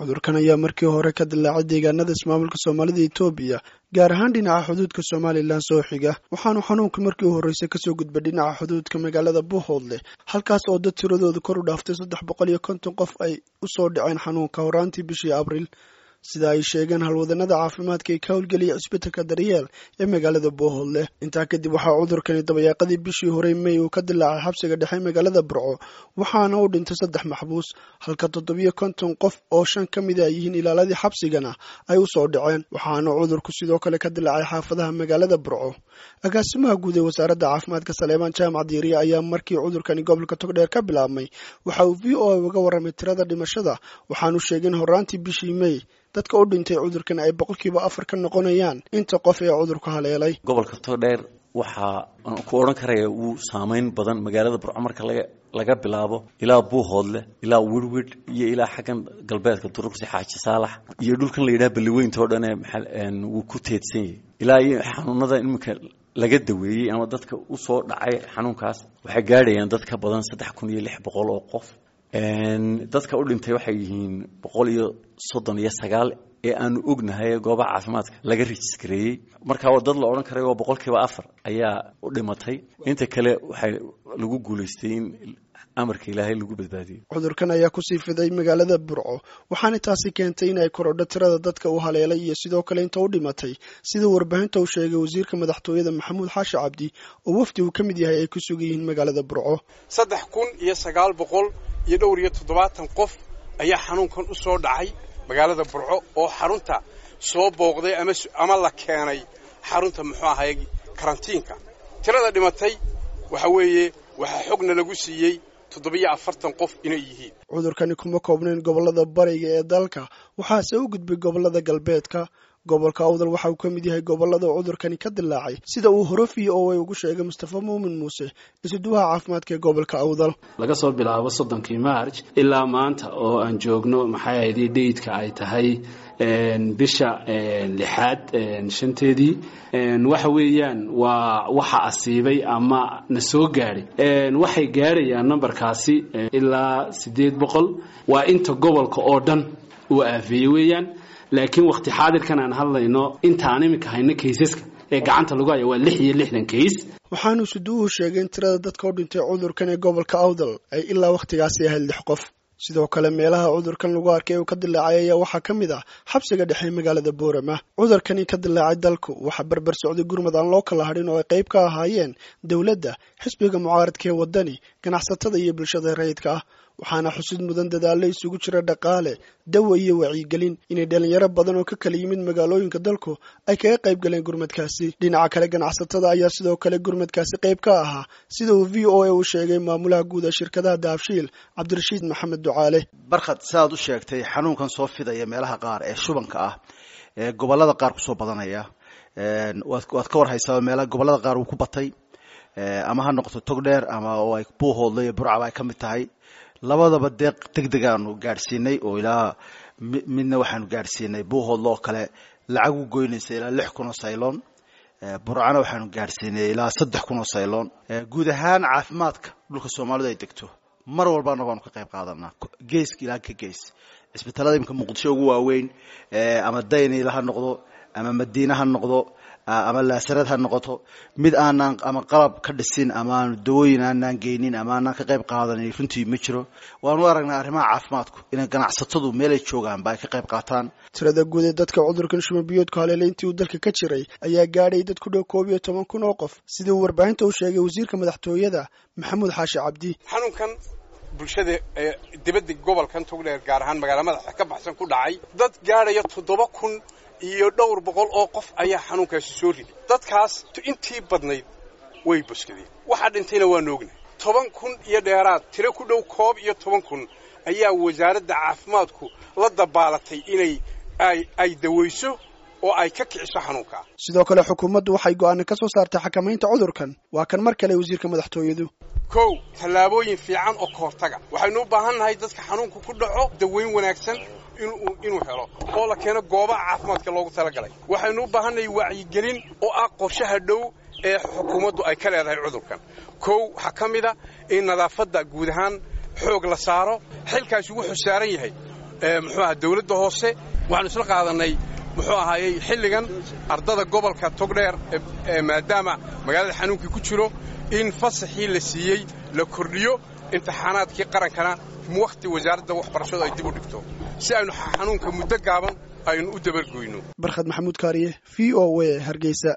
cudurkan ayaa markii hore ka dilaacay deegaanada ismaamulka soomaalida etoobiya gaar ahaan dhinaca xuduudka somalilan soo xiga waxaanu xanuunka markii u horreysay kasoo gudbay dhinaca xuduudka magaalada buuhoodle halkaas oo dad tiradooda kor u dhaaftay saddex boqol iyo konton qof ay usoo dhaceen xanuunka horaantii bishii abriil sida ay sheegeen halwadanada caafimaadka ee ka howlgeliyay cisbitalka daryeel ee magaalada buuhoodle intaa kadib waxaa cudurkani dabayaaqadii bishii horey mey uu ka dilaacay xabsiga dhexe magaalada burco waxaana u dhintay saddex maxbuus halka toddobiyo konton qof oo shan ka mid a yihiin ilaaladii xabsigana ay usoo dhaceen waxaana cudurku sidoo kale ka dilaacay xaafadaha magaalada burco agaasimaha guud ee wasaaradda caafimaadka saleebaan jaamac diiriye ayaa markii cudurkani gobolka togdheer ka bilaabmay waxa uu v o a uga warramay tirada dhimashada waxaanu sheegeen horaantii bishii mey dadka u dhintay cudurkan ay boqolkiiba afar ka noqonayaan inta qof ee cudurku haleelay gobolka togdheer waxaa ku odhan karaya uu saameyn badan magaalada burco marka laga laga bilaabo ilaa buuhoodle ilaa wirwid iyo ilaa xaggan galbeedka duruqsi xaaji saalax iyo dhulkan la yidhaha balliweynta oo dhan ee wuu ku teedsan yahay ilaa iyo xanuunada iminka laga daweeyey ama dadka usoo dhacay xanuunkaas waxay gaadhayaan dad ka badan saddex kun iyo lix boqol oo qof dadka u dhintay waxay yihiin boqol iyo soddon iyo sagaal ee aanu ognahay goobaha caafimaadka laga rejiskareeyey marka waa dad la odhan karay oo boqolkiiba afar ayaa u dhimatay inta kale waxay lagu guulaystay in amarka ilaahay lagu badbaadiyey cudurkan ayaa kusii fiday magaalada burco waxaana taasi keentay in ay korodho tirada dadka u haleelay iyo sidoo kale inta u dhimatay sida warbaahinta uu sheegay wasiirka madaxtooyada maxamuud xaashi cabdi oo wafdi uu ka mid yahay ay ku sugan yihiin magaalada burco saddex kun iyo sagaal boqol iyo dhowr iyo toddobaatan qof ayaa xanuunkan u soo dhacay magaalada burco oo xarunta soo booqday ama la keenay xarunta muxuu ahay karantiinka tirada dhimatay waxa weeye waxaa xogna lagu siiyey toddobiyo afartan qof inay yihiin cudurkani kuma koobnayn gobollada bariga ee dalka waxaase u gudbay gobollada galbeedka gobolka awdal waxa uu ka mid yahay gobollada cudurkani ka dilaacay sida uu horofiye oo ay ugu sheegay mustafa muumin muuse isuduwaha caafimaadka ee gobolka awdal laga soo bilaabo soddonkii maarj ilaa maanta oo aan joogno maxay ahayd dheydka ay tahay bisha lixaad shanteedii waxa weeyaan waa waxa asiibay ama na soo gaadhay waxay gaadhayaan nambarkaasi ilaa siddeed boqol waa inta gobolka oo dhan uu aafeeyey weeyaan laakiin wakti xaadirkan aan hadlayno intaan iminka hayno kaysaska ee gacanta lagu haya waa lix iyo lixdan kays waxaanu suduuhu sheegay in tirada dadka u dhintay cudurkan ee gobolka awdal ay ilaa wakhtigaasi ahayd lix qof sidoo kale meelaha cudurkan lagu arkay uu ka dilaacay ayaa waxaa ka mid ah xabsiga dhexe magaalada boorama cudurkani ka dilaacay dalku waxaa berber socday gurmad aan loo kala hadhin oo ay qayb ka ahaayeen dowladda xisbiga mucaaradka ee waddani ganacsatada iyo bulshada rayidka ah waxaana xusid mudan dadaallo isugu jira dhaqaale dawa iyo wacyigelin inay dhalinyaro badan oo ka kala yimid magaalooyinka dalku ay kaga qayb galeen gurmadkaasi dhinaca kale ganacsatada ayaa sidoo kale gurmadkaasi qayb ka ahaa sida uu v o a uu sheegay maamulaha guud ee shirkadaha daabshiil cabdirashiid maxamed ducaale barkhad sidaad u sheegtay xanuunkan soo fidaya meelaha qaar ee shubanka ah ee gobolada qaar kusoo badanaya waad ka warhaysaa meelaha gobolada qaar uu ku batay ama ha noqoto togdheer ama oo ay buuhoodle iyo burcaba ay ka mid tahay labadaba deeq deg degaanu gaadhsiinay oo ilaa midna waxaanu gaadhsiinay buuhoodle oo kale lacag u goynaysa ilaa lix kun oo sayloon burcana waxaanu gaadhsiinay ilaa saddex kun oo sayloon guud ahaan caafimaadka dhulka soomaalidu ay degto mar walbana waanu ka qayb qaadanaa geeska ilaa ka gees cisbitaalada imika muqdisho ugu waaweyn ama daynila ha noqdo ama madiine ha noqdo ama laasarad ha noqoto mid aanaan ama qalab ka dhisin ama aanu dawooyin aanaan geynin ama aanaan ka qayb qaadanin runtii ma jiro waanu aragnaa arrimaha caafimaadku inay ganacsatadu meelay joogaanba ay ka qayb qaataan tirada guud ee dadka cudurkan shumabiyoodku haleelay intii uu dalka ka jiray ayaa gaadhay dad ku dhow koob iyo toban kun oo qof sidii uu warbaahinta u sheegay wasiirka madaxtooyada maxamuud xaashi cabdi xanuunkan bulshada ee dibadda gobolkan togdheer gaar ahaan magaala madaxa ka baxsan ku dhacay dad gaadhaya toddoba kun iyo dhowr boqol oo qof ayaa xanuunkaasi soo riday dadkaas intii badnayd way boskadeen waxaa dhintayna waanu ognahay toban kun iyo dheeraad tiro ku dhow koob iyo toban kun ayaa wasaaradda caafimaadku la dabaalatay inay ay dawayso oo ay ka kiciso xanuunkaa sidoo kale xukuumaddu waxay go'aana ka soo saartay xakamaynta cudurkan waa kan mar kale wasiirka madaxtooyadu kow tallaabooyin fiican oo ka hortaga waxaynu u baahan nahay dadka xanuunku ku dhaco dawayn wanaagsan inuu helo oo la keeno goobaha caafimaadka loogu talagalay waxaynu u baahannahay wacyigelin oo ah qorshaha dhow ee xukuumaddu ay ka leedahay cudurkan kow waxaa ka mid a in nadaafadda guud ahaan xoog la saaro xilkaasi wuxuu saaran yahay muxuu aha dawladda hoose waxaanu isla qaadanay muxuu ahaayey xilligan ardada gobolka togdheer maadaama magaalada xanuunkii ku jiro in fasaxii la siiyey la kordhiyo imtixaanaadkii qarankana wakhti wasaaradda waxbarashadu ay dib u dhigto si aynu xanuunka muddo gaaban aynu u dabargoyno barkhad maxamuud kaariye v o w hargeysa